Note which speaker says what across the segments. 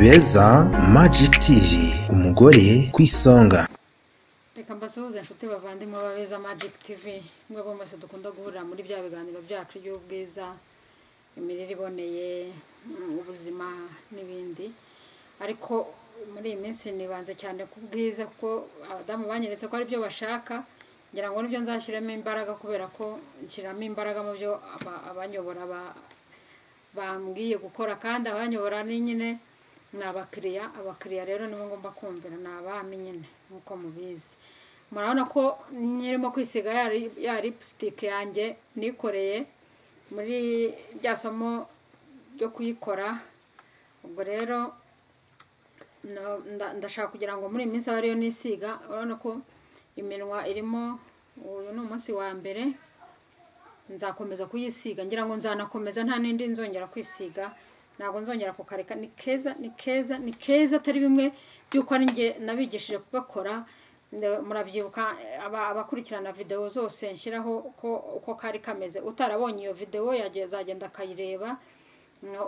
Speaker 1: beza magic tv umugore ku isonga
Speaker 2: reka mbasuhuze inshuti bavandimwe babeza magic tv mwebwe mwese dukunda guhurira muri bya biganiro byacu by'ubwiza imirire iboneye mm, ubuzima n'ibindi ariko muri iyi minsi nibanze cyane ku bwiza kuko abadamu banyeretse ko ari byo bashaka ngira ngo nibyo nzashyiramo imbaraga kubera ko nshyiramo imbaraga mu byo aba- abanyobora ba- bambwiye gukora kandi abanyobora ni nyine ni abakiriya abakiriya rero nibo ngomba kumvira ni abami nyine nk'uko mubizi murabona ko nyirimo kwisiga ya ri- ya lipsitike yanjye nikoreye muri rya somo ryo kuyikora ubwo rero no- nda- ndashaka kugira ngo muri iyi minsi abe ariyo nisiga urabona ko iminwa irimo uyu ni umunsi wa mbere nzakomeza kuyisiga ngira ngo nzanakomeza nta n'indi nzongera kwisiga ntabwo nzongera kukareka ni keza ni keza ni keza atari bimwe by'uko ari njye nabigishije kugakora Ne- murabyibuka eh, aba- abakurikirana videwo zose nshyiraho uko uko kari kameze utarabonye iyo videwo yage- azagenda akayireba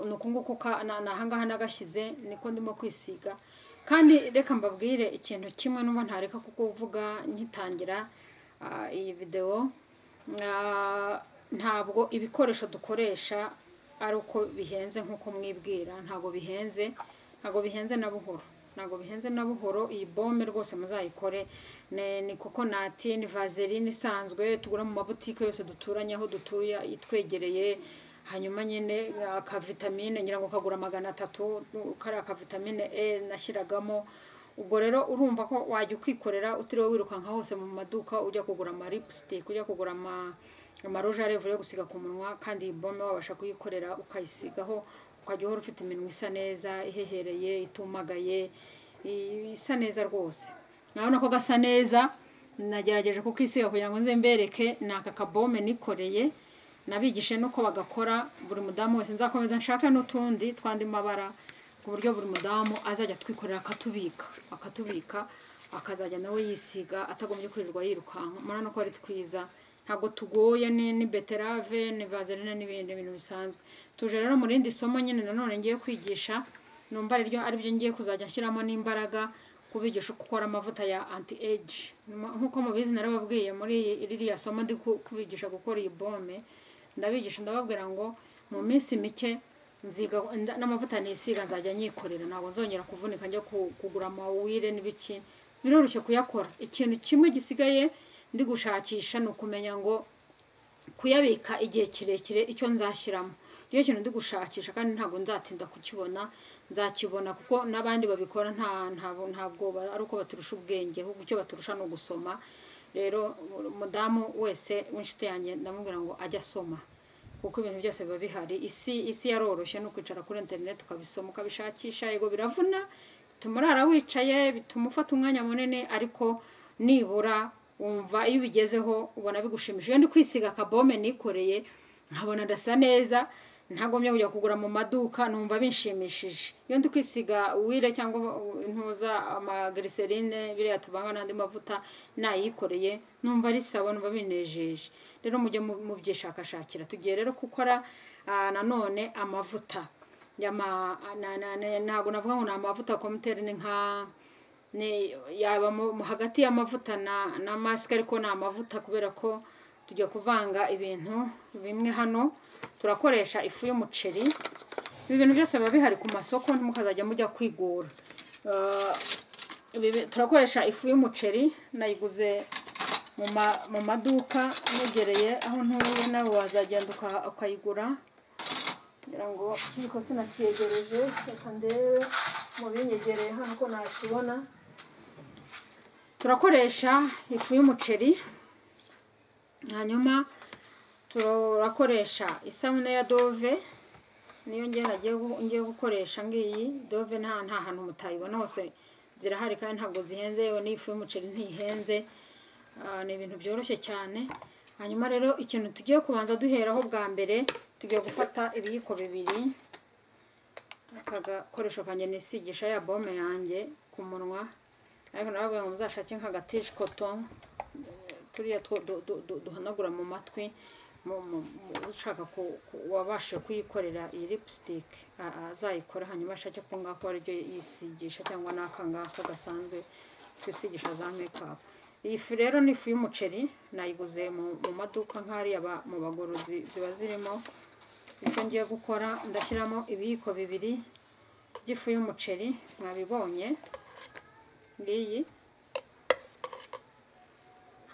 Speaker 2: ni uku nguku ka- na- ni ahangaha nagashyize niko ndimo kwisiga kandi reka mbabwire ikintu kimwe numva ntareka kukuvuga nkitangira ah, iyi videwo Ah, ntabwo ibikoresho dukoresha ari uko bihenze nk'uko mwibwira ntabwo bihenze ntabwo bihenze na buhoro ntabwo bihenze na buhoro iyi bombe rwose muzayikore ni ni kokonati ni vaseline isanzwe tugura mu mabutike yose duturanye aho dutuye itwegereye hanyuma nyine akavitamine ngira ngo kagura magana atatu kariya kavitamine e nashyiragamo ubwo rero urumva ko wajya ukikorera utiriwe wirukanka hose mu maduka ujya kugura amalipsitike ujya kugura ama- amaroje arevure yo gusiga ku munwa kandi iyi bombe wabasha kuyikorera ukayisigaho ukajya uhora ufite iminwa isa neza ihehereye itumagaye i- isa neza rwose urabona ko gasa neza nagerageje kukisiga kugira ngo nze mbereke ni aka kabome nikoreye nabigishe nuko bagakora buri mudamu wese nzakomeza nshaka n'utundi twandi mabara ku buryo buri mudamu azajya atwikorera akatubika akatubika akazajya nawe yisiga atagombye kwirirwa yirukanka murabona ko ari twiza ntabwo tugoye ni ni beterave ni vaseline n'ibindi bintu bisanzwe tuje rero mu rindi somo nyine nanone ngiye kwigisha numva ariryo aribyo ngiye kuzajya nshyiramo n'imbaraga kubigisha uko ukora amavuta ya anti age nk'uko mubizi narababwiye muri iyi- ririya somo ndi ku- kubigisha gukora iyi bome ndabigisha ndababwira ngo mu minsi mike nziga nda- n'amavuta nisiga nzajya nyikorera ntabwo nzongera kuvunika njya ku- kugura amawire n'ibiki biroroshye kuyakora ikintu kimwe gisigaye ndi gushakisha ni ukumenya ngo kuyabika igihe kirekire icyo nzashyiramo rero ikintu ndi gushakisha kandi ntabwo nzatinda kukibona nzakibona kuko n'abandi babikora nta ntabwo ntabwo ba- ari uko baturusha ubwenge ahubwo icyo baturusha ni ugusoma rero umudamu wese w'inshuti yanjye ndamubwira ngo ajye asoma kuko ibintu byose biba bihari isi isi yaroroshye ni ukwicara kuri interineti ukabisoma ukabishakisha yego biravuna bituma urara wicaye bituma ufata umwanya munini ariko nibura wumva iyo ubigezeho ubona bigushimishije iyo ndi kwisiga akabome nikoreye nkabona ndasa neza ntagombye kujya kugura mu maduka numva binshimishije iyo ndi kwisiga wire cyangwa intuza amagiriserine biriya tuvanga n'andi mavuta nayikoreye numva ari sawa numva binejeje rero mujye mu- mubyishakashakira tugiye rero gukora ah, nanone amavuta Yama- na- na- na- ntabwo navuga ngo ni amavuta komuteri ni nka ni yaba mu mu hagati y'amavuta na na masike ariko ni amavuta kubera ko tujya kuvanga ibintu bimwe hano turakoresha ifu y'umuceri ibi bintu byose biba bihari ku masoko ntimukazajya mujya kwigura Ah, ibi bi- turakoresha ifu y'umuceri nayiguze mu ma- mu maduka negereye aho ntuye nawe wazagenda uka- ukayigura kugira ngo kiko sinacyegereje reka ndebe mu binyegereye hano ko nakibona turakoresha ifu y'umuceri hanyuma turakoresha isabune ya dove niyo ngiye nagiye gu- ngiye gukoresha ngiyi dove nta nta hantu mutayibona hose zirahari kandi ntabwo zihenze yewe n'ifu y'umuceri ntihenze Ah, ni ibintu byoroshye cyane hanyuma rero ikintu tugiye kubanza duheraho bwa mbere tugiye gufata ibiyiko bibiri aka gakoresho kanjye nisigisha ya bome yanjye ku munwa ariko nababwira ngo muzashake nk'agatishikoto turiya two du- du- du- duhanagura mu matwi mu- mu- mu- ushaka ku- ku- wabasha kuyikorera iyi lipstick a- azayikora hanyuma ashake ko ngako ari ryo yisigisha cyangwa n'akangako gasanzwe twisigisha za makeup iyi fu rero ni ifu y'umuceri nayiguze mu mu maduka nk'ariya ba- mu bagorozi ziba zirimo icyo ngiye gukora ndashyiramo ibiyiko bibiri by'ifu y'umuceri mwabibonye ngiyi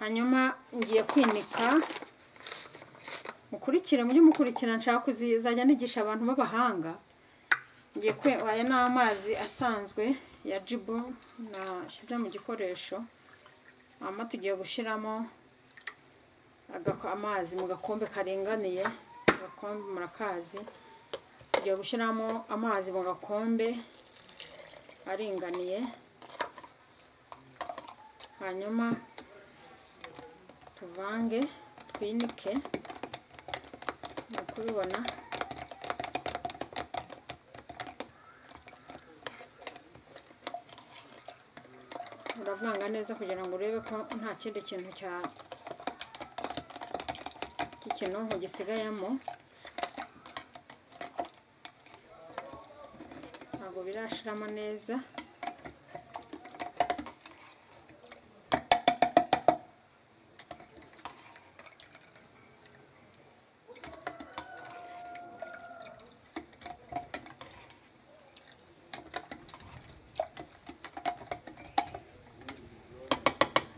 Speaker 2: hanyuma ngiye kwinika mukurikire mujye mukurikira nshaka kuzajya nigisha abantu b'abahanga ngiye kwe aya ni amazi asanzwe ya jibu nashyize mu gikoresho hanyuma tugiye gushyiramo agako- amazi mu gakombe karinganiye agakombe murakazi tugiye gushyiramo amazi mu gakombe aringaniye hanyuma tuvange twinike ni ukubibona uravanga neza kugira ngo urebe ko nta kindi kintu cya cy'ikinonko gisigayemo ntabwo birashiramo neza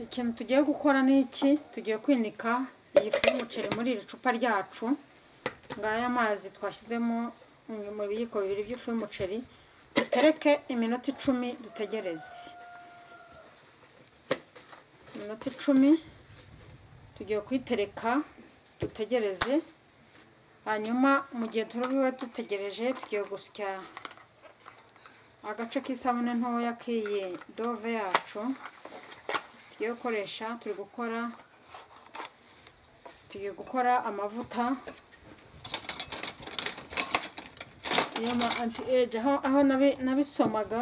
Speaker 2: ikintu tugiye gukora ni iki tugiye kwinika iyi fu y'umuceri muri iri cupa ryacu ngaya amazi twashyizemo mu biyiko bibiri by'ifu y'umuceri dutereke iminota icumi dutegereze iminota icumi tugiye kuyitereka dutegereze hanyuma mu gihe turiwe dutegereje tugiye gusya agace k'isabune ntoya k'iyi dove yacu tugiye gukoresha turi gukora tugiye gukora amavuta y'ama anti age aho aho nabi- nabisomaga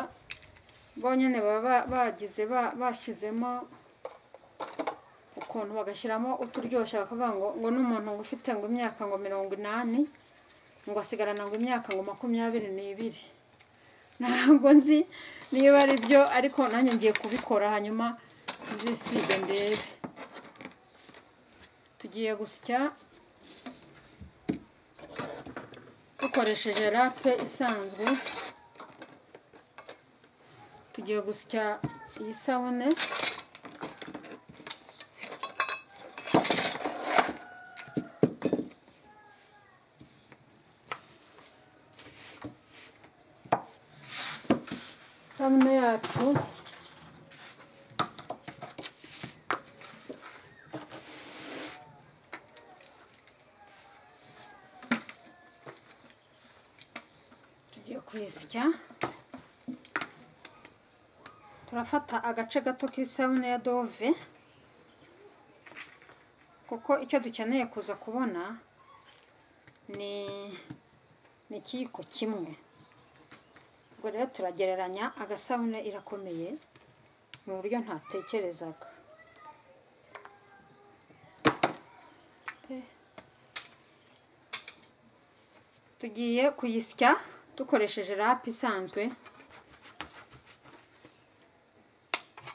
Speaker 2: bonyine baba ba- bagize ba- bashyizemo ukuntu bagashyiramo uturyoshya bakavuga ngo ngo n'umuntu ngo ufite ngo imyaka ngo mirongo inani ngo asigarana ngo imyaka ngo makumyabiri n'ibiri ntabwo nzi niba ari byo ariko nanjye ngiye kubikora hanyuma nzisiga ndebe tugiye gusya dukoresheje rape isanzwe tugiye gusya iyi sabune isabune yacu tugiye kuyisya turafata agace gato k'isabune ya dove kuko icyo dukeneye kuza kubona ni ni ikiyiko kimwe ubwo rero turagereranya agasabune irakomeye mu buryo ntatekerezaga tugiye kuyisya dukoresheje rapu isanzwe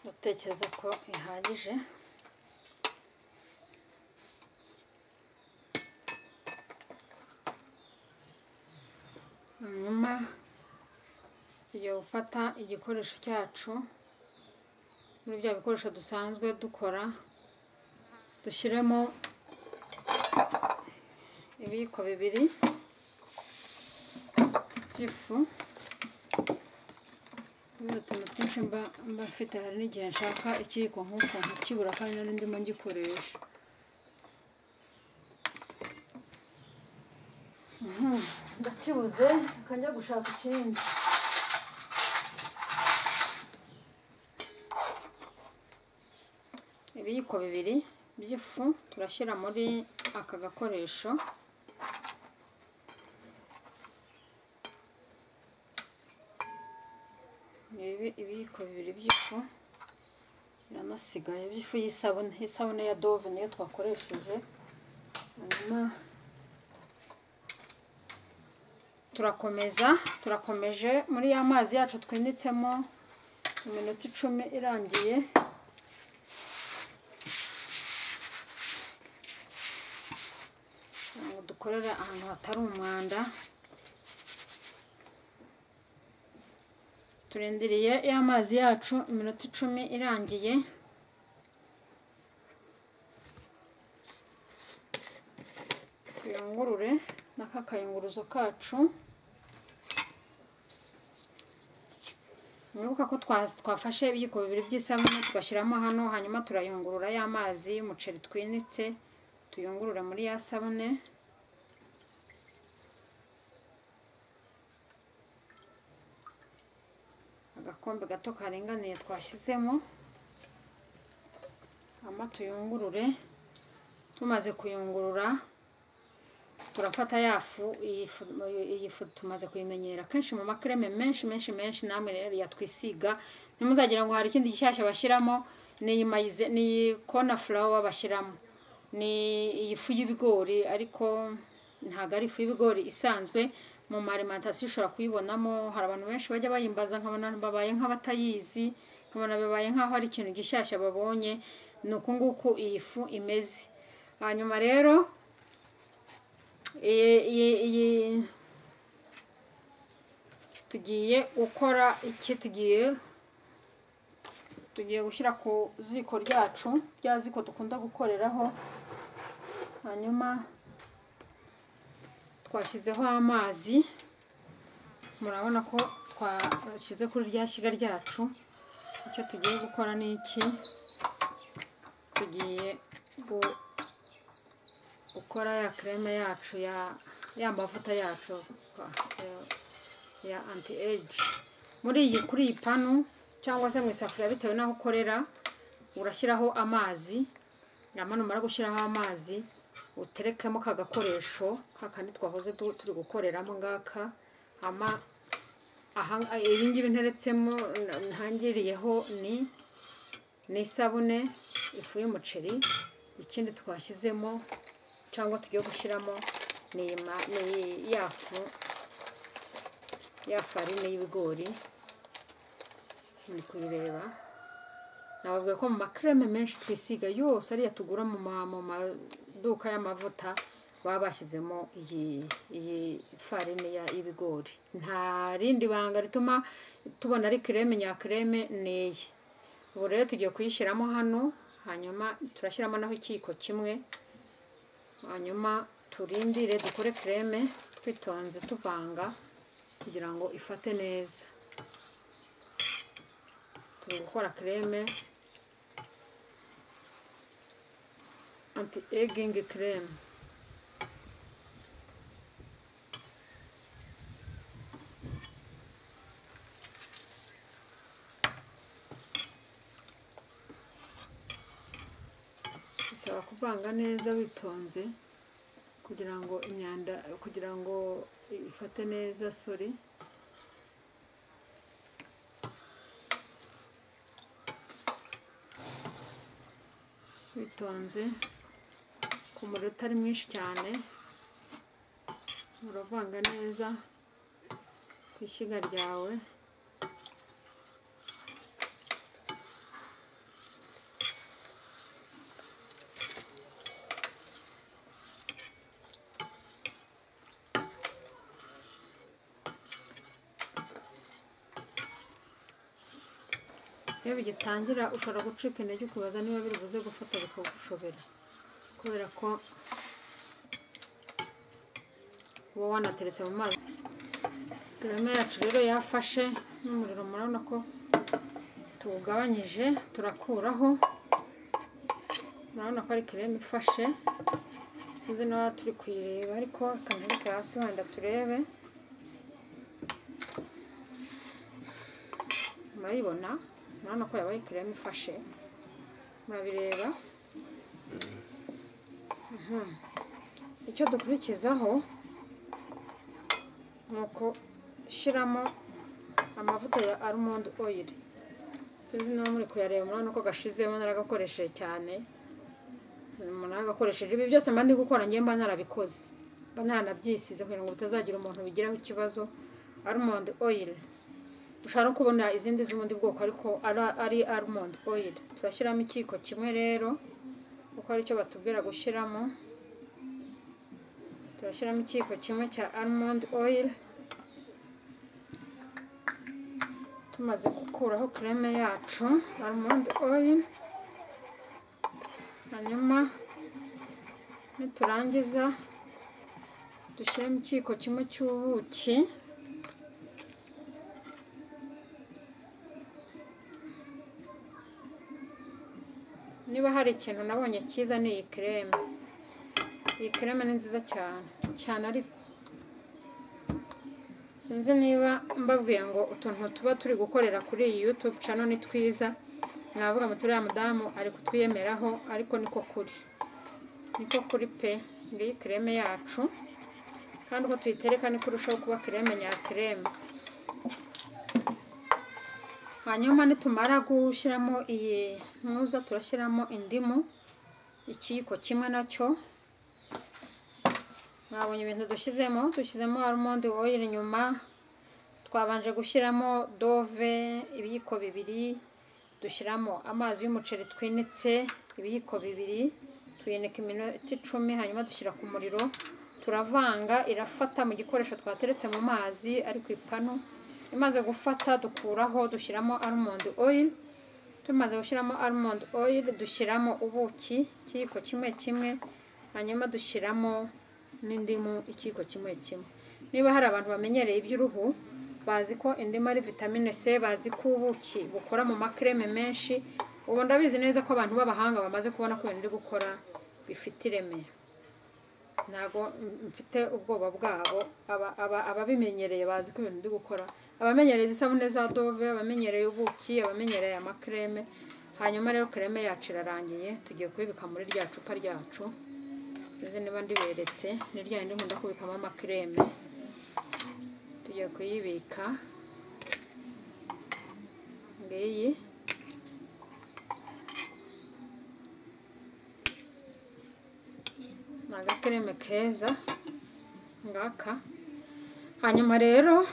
Speaker 2: ndatekereza ko ihagije hanyuma tugiye gufata igikoresho cyacu muri bya bikoresho dusanzwe dukora dushyiremo ibiyiko bibiri by'ifu kubera utuntu twinshi mba mba mfite hari n'igihe nshaka ikiyiko nk'uko kibura kandi nari ndimo ngikoresha Mhm, ndakibuze reka njya gushaka ikindi ibiyiko bibiri by'ifu turashyira muri aka gakoresho ibi ibiyiko bibiri by'ifu biranasigaye by'ifu y'isabune isabune ya dove niyo twakoresheje hanyuma turakomeza turakomeje muri ya mazi yacu twinitsemo iminota icumi irangiye kugira ngo dukorere ahantu hatari umwanda turindiriye ya mazi yacu iminota icumi irangiye tuyungurure n'aka kayunguruzo kacu mwibuka ko twa- twafashe ibiyiko bibiri by'isabune tugashyiramo hano hanyuma turayungurura ya mazi y'umuceri twinitse tuyungurura muri ya sabune agakombe gato karinganiye twashyizemo hanyuma tuyungurure tumaze kuyungurura turafata ya fu iyi fu iyi fu tumaze kuyimenyera kenshi mu makreme menshi menshi menshi namwe rero yatwisiga ntimuzagira ngo hari ikindi gishyashya bashyiramo n'iyi mayize n'iyi kona furawa bashyiramo ni iyi fu y'ibigori ariko ntabwo ari ifu y'ibigori isanzwe mu marimantasiyo ushobora kuyibonamo hari abantu benshi bajya bayimbaza nkabona babaye nk'abatayizi nkabona babaye nk'aho ari ikintu gishyashya babonye ni uku nguku iyi fu imeze hanyuma rero iyi iyi iyi tugiye gukora iki tugiye tugiye gushyira ku ziko ryacu rya ziko dukunda gukoreraho hanyuma twashyizeho amazi murabona ko twashyize kuri rya shyiga ryacu icyo tugiye gukora ni iki tugiye gu gukora ya kreme yacu ya ya mavuta yacu ya- ya anti age muri iyi kuri iyi panu cyangwa se mu isafuriya bitewe n'aho ukorera urashyiraho amazi nyamara numara gushyiraho amazi uterekemo ka gakoresho kakandi twahoze tu- turi gukoreramo ngaka ama aha- ibi ngibi nteretsemo na- ntangiriyeho ni ni isabune ifu y'umuceri ikindi twashyizemo cyangwa tugiye gushyiramo ni iyi ma- ni iyi- ya fu ya farine y'ibigori muri kuyireba nababwiye ko mu makreme menshi twisiga yose ariya tugura mu ma- mu maduka y'amavuta baba bashyizemo iyi iyi farine ya- y'ibigori nta rindi banga rituma tubona ari kreme nyakreme ni iyi ubu rero tugiye kuyishyiramo hano hanyuma turashyiramo naho ikiyiko kimwe hanyuma turindire dukore kreme twitonze tuvanga kugira ngo ifate neza turi gukora kreme anti egging kreme bisaba kuvanga neza witonze kugira ngo imyanda kugira ngo ifate neza sori witonze ku muriro utari mwinshi cyane uravanga neza ku ishyiga ryawe iyo bigitangira ushobora gucika intege ukibaza niba biri buze gufata bikagushobera kubera ko uba wanateretse mu mazi garame yacu rero yafashe n'umuriro murabona ko tuwugabanyije turakuraho murabona ko ari kereme ifashe sinzi niba turi kuyireba ariko ikantereka hasi wenda turebe murayibona murabona ko yabaye kireme ifashe murabireba Mhm. icyo dukurikizaho ni ukushyiramo amavuta ya almond oil sinzi niba muri kuyareba murabona ko gashizeho naragakoresheje cyane umuntu agakoresheje ibi byose mba ndi gukora ngewe mba narabikoze mba naranabyisize kugira ngo bitazagira umuntu bigiraho ikibazo almond oil ushobora no kubona izindi z'ubundi bwoko ariko ara- ari almond oil turashyiramo ikiyiko kimwe rero kuko aricyo batubwira gushyiramo turashyiramo ikiyiko kimwe cya almond oil tumaze gukuraho creme yacu almond oil hanyuma niturangiza dushyiremo ikiyiko kimwe cy'ubuki niba hari ikintu nabonye cyiza ni iyi kereme iyi kereme ni nziza cyane cyane ariko sinzi niba mbabwiye ngo utuntu tuba turi gukorera kuri iyi yutube cano ni twiza navuga ngo turiya mudamu ari kutwiyemeraho ariko niko kuri niko kuri pe ngiyi kereme yacu kandi uko tuyitereka niko irushaho kuba kereme nya kereme hanyuma nitumara gushyiramo iyi ntuza turashyiramo indimu ikiyiko kimwe nacyo mwabonye ibintu dushyizemo dushyizemo almond oil inyuma twabanje gushyiramo dove ibiyiko bibiri dushyiramo amazi y'umuceri twinitse ibiyiko bibiri tuyinika iminota icumi hanyuma dushyira ku muriro turavanga irafata mu gikoresho twateretse mu mazi ari ku ipanu imaze gufata dukuraho dushyiramo almond oil tumaze gushyiramo almond oil dushyiramo ubuki ikiyiko kimwe kimwe hanyuma dushyiramo n'indimu ikiyiko kimwe kimwe niba hari abantu bamenyereye iby'uruhu bazi ko indimu ari vitamine c bazi ko ubuki bukora mu makreme menshi ubu ndabizi neza ko abantu b'abahanga bamaze kubona ko ibintu uri gukora bifite ireme ntabwo mfite ubwoba bwabo aba- aba- ababimenyereye bazi ko ibintu ndi gukora abamenyereye isabune za dove abamenyereye ubuki abamenyereye amakreme hanyuma rero kreme yacu irarangiye tugiye kubibika muri rya cupa ryacu sinzi niba ndiberetse ni rya rindi nkunda kubikamo amakreme tugiye kuyibika ngiyi ni agakereme keza ngaka hanyuma rero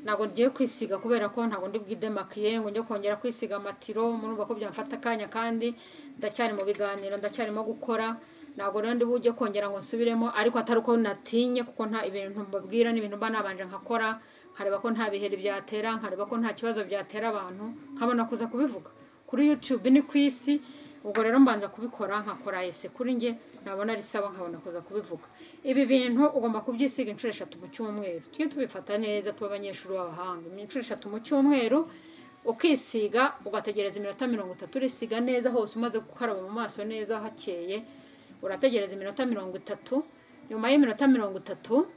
Speaker 2: ntabwo ngiye kwisiga kubera ko ntabwo ndi bwidemakiye ngo njye kongera kwisiga amatiro murumva ko byamfata akanya kandi ndacyari mu biganiro ndacyarimo gukora ntabwo rero ndi bujye kongera ngo nsubiremo ariko atari uko natinye kuko nta ibintu mbabwira n'ibintu mba nabanje nkakora nkareba ko nta biheri byatera nkareba ko nta kibazo byatera abantu nkabona kuza kubivuga kuri yutube ni ku isi ubwo rero mbanza kubikora nkakora ese kuri njye nabona ari sawa nkabona kuza kubivuga ibi bintu ugomba kubyisiga inshuro eshatu mu cyumweru tujye tubifata neza tuba abanyeshuri b'abahanga inshuro eshatu mu cyumweru ukisiga ugategereza iminota mirongo itatu urisiga neza hose umaze gukaraba mu maso neza hakeye urategereza iminota mirongo itatu nyuma y'iminota mirongo itatu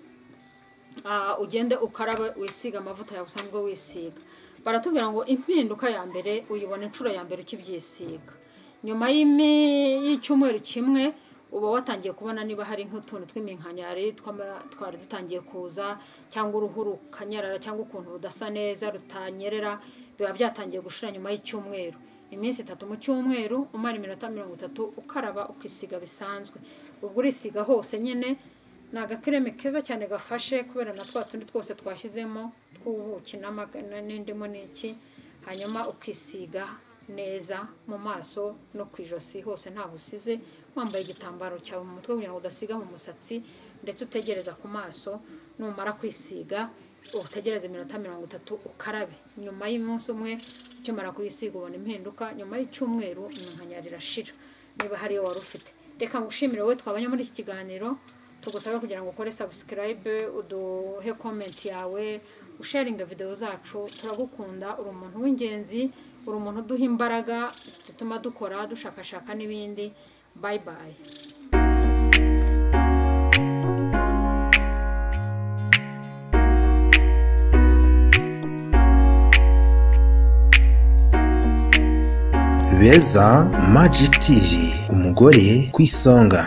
Speaker 2: ah, ugende ukarabe wisiga amavuta yawe usanzwe wisiga baratubwira ngo impinduka ya mbere uyibona inshuro ya mbere ukibyisiga nyuma y'imi- y'icyumweru kimwe uba watangiye kubona niba hari nk'utuntu tw'iminkanyari tw'ama- twari dutangiye kuza cyangwa uruhu rukanyarara cyangwa ukuntu rudasa neza rutanyerera biba byatangiye gushira nyuma y'icyumweru iminsi itatu mu cyumweru umara iminota mirongo itatu ukaraba ukisiga bisanzwe ubwo urisiga hose nyine ni agakereme keza cyane gafashe kubera na twa tundi twose twashyizemo tw'ubuki n'amaga- na- n'indimu n'iki hanyuma ukisiga neza mu maso no ku ijosi hose ntaho usize wambaye igitambaro cyawe mu mutwe kugira ngo udasiga mu musatsi ndetse utegereza ku maso numara kwisiga utegereze iminota mirongo itatu ukarabe nyuma y'umunsi umwe ukimara kuyisiga ubona impinduka nyuma y'icyumweru iminkanyari irashira niba hari iyo wari ufite reka ngushimire wowe twabanye muri iki kiganiro tugusabe kugira ngo ukore sabusikarayibe uduhe komenti yawe usharinga videwo zacu turagukunda uri umuntu w'ingenzi uri umuntu uduha imbaraga zituma dukora dushakashaka n'ibindi bayi bayi
Speaker 1: beza magic tv umugore ku isonga